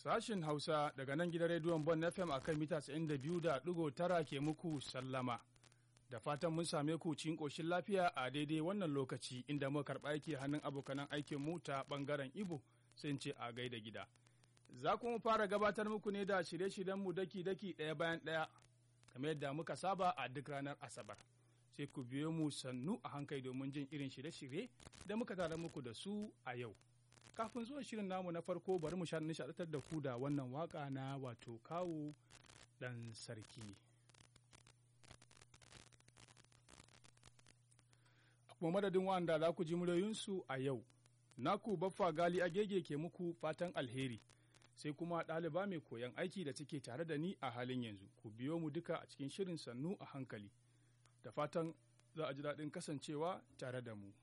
Sashin Hausa daga nan gidan rediyon Bon FM a kan mita 92.9 ke muku sallama. Da fatan mun same ku cikin ƙoshin lafiya a daidai wannan lokaci inda muka karɓa yake hannun abokanan aikin mu ta ɓangaren Ibo sun ce a gaida gida. Za kuma fara gabatar muku ne da shirye-shiryenmu daki-daki ɗaya bayan ɗaya, kamar yadda muka saba a duk ranar Asabar. Sai ku biyo mu sannu a hankali domin jin irin shirye-shirye da muka tara muku da su a yau. kafin zuwa shirin namu na farko bari mu nishaɗantar da ku da wannan waka na wato kawo ɗan sarki. A kuma madadin wanda za ku ji muryoyinsu a yau, naku baffa gali agege ke muku fatan alheri, sai kuma ɗaliba mai koyon aiki da take tare da ni a halin yanzu, ku biyo mu duka a cikin shirin sannu a hankali, da fatan za a ji daɗin kasancewa tare da mu.